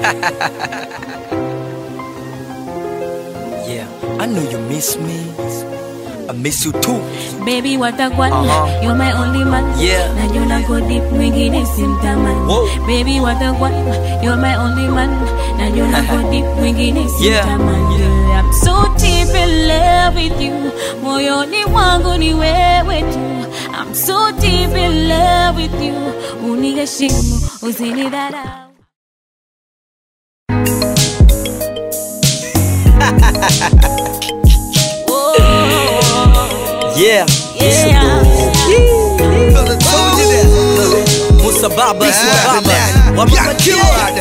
yeah, I know you miss me. I miss you too. Baby watakwani Uh-huh. You're my only man Yeah. Najua go deep mwingine simtamani Whoa. Baby watakwani You're my only man Najua go deep mwingine Yeah. simtamani Yeah. I'm so deep in love with you Moyoni mwangu ni wewe tu I'm so deep in love with you Uniheshimu usinidharau Yeah. Yeah. Musa Baba, Yeah. Musa Baba. Yeah. Wamama Killer.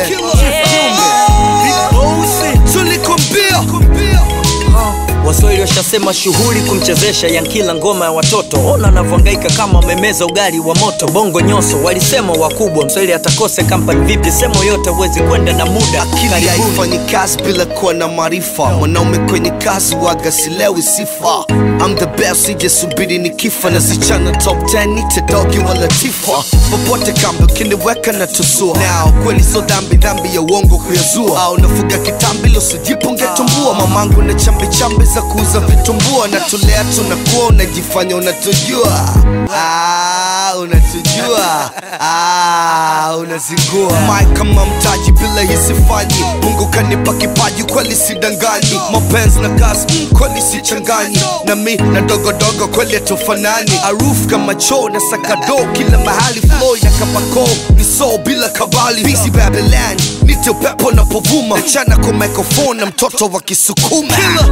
Kiumbe. Tulikwambia Waswahili washasema shughuli kumchezesha Yankila ngoma ya watoto. Ona anavyohangaika kama amemeza ugali wa moto. Bongo nyoso walisema wakubwa, Mswahili atakose kampani vipi? Semo yote huwezi kwenda na muda. akili Karibuni. haifanyi kazi bila kuwa na maarifa mwanaume kwenye kazi waga silewi sifa I'm the best sijasubiri ni kifa na sichana top 10 nite dogi wala tifa popote kambi ukiniweka na tusua nao kweli so dhambi dhambi ya uongo kuyazua au nafuga kitambi losijipongetumbua mamangu na chambi chambi za kuuza vitumbua natulea tunakuwa unajifanya unatujua ah, unatujua ah, unazingua mai kama mtaji bila hisifanyi mungu kanipa kipaji kweli sidanganyi mapenzi na kazi mm, kweli sichanganyi na mi na dogodogo kweli hatufanani aruf kama choo na sakado kila mahali floy na kabako ni so bila kabali busy babylon nite upepo na povuma nachana kwa microphone na mtoto wa kisukuma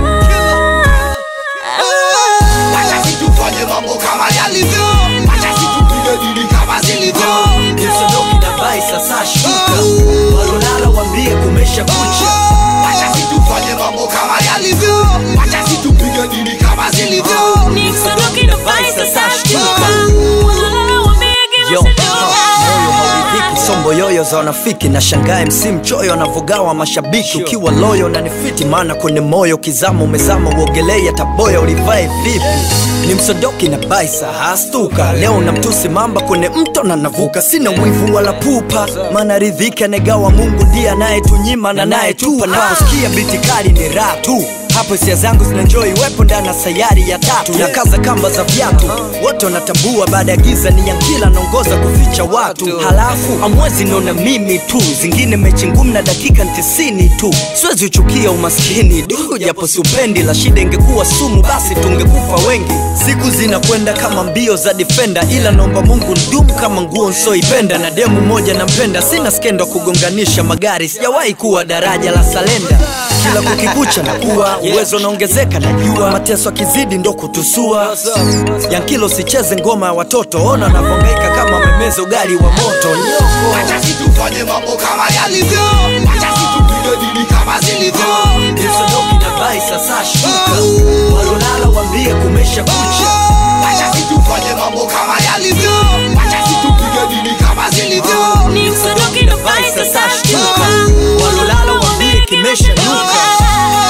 Wacha situfanye mambo kama yalivyo Wacha situpige dili kama zilivyo Msodoki na bai sasa shuka. Walolala wambie kumesha kucha. Wacha situfanye mambo kama yalivyo Wacha situpige dili kama zilivyo Nikisodoki na bai sasa shtuka Walala wambie Yo, kiwashadoka moyo hauridhiki, sombo yoyo za wanafiki na shangae msi mchoyo anavogawa mashabiki ukiwa loyo na nifiti maana kwenye moyo kizama umezama uogelei taboya ulivae vipi ni msodoki na baisa hastuka leo na mtusi mamba kwenye mto na navuka sina mwivu wala pupa maana ridhiki anegawa mungu ndiye anayetunyima na nayetupa naposikia biti kali ni raha tu hapo hisia zangu zinanjoi wepo ndani ya sayari ya tatu na kaza kamba za viatu wote wanatambua baada ya giza ni yankila naongoza kuficha watu halafu amwezi naona mimi tu zingine mechi ngumu na dakika ntisini tu siwezi uchukia umaskini du japo siupendi la shida ingekuwa sumu basi tungekufa wengi siku zinakwenda kama mbio za defenda ila naomba mungu ndumu kama nguo nsoipenda na demu moja nampenda sina skendo kugonganisha magari sijawahi kuwa daraja la salenda kila kukikucha na kuwa uwezo unaongezeka najua mateso akizidi ndo kutusua yankilo sicheze ngoma ya watoto ona anavyohangaika kama amemeza ugali wa moto nyoko Wacha situfanye mambo kama yalivyo Wacha situpige dili kama zilivyo Msodoki na bai sasa shuka walolala wambie kumesha kucha Wacha situfanye mambo kama yalivyo Wacha situpige dili kama zilivyo Nikisodoki na bai sasa shtuka walolala wambie kimesha nuka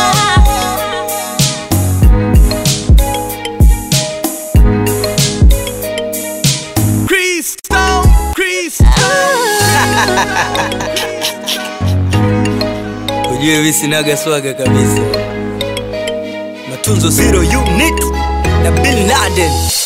ujue visinaga swaga kabisa matunzo zero unit na bin laden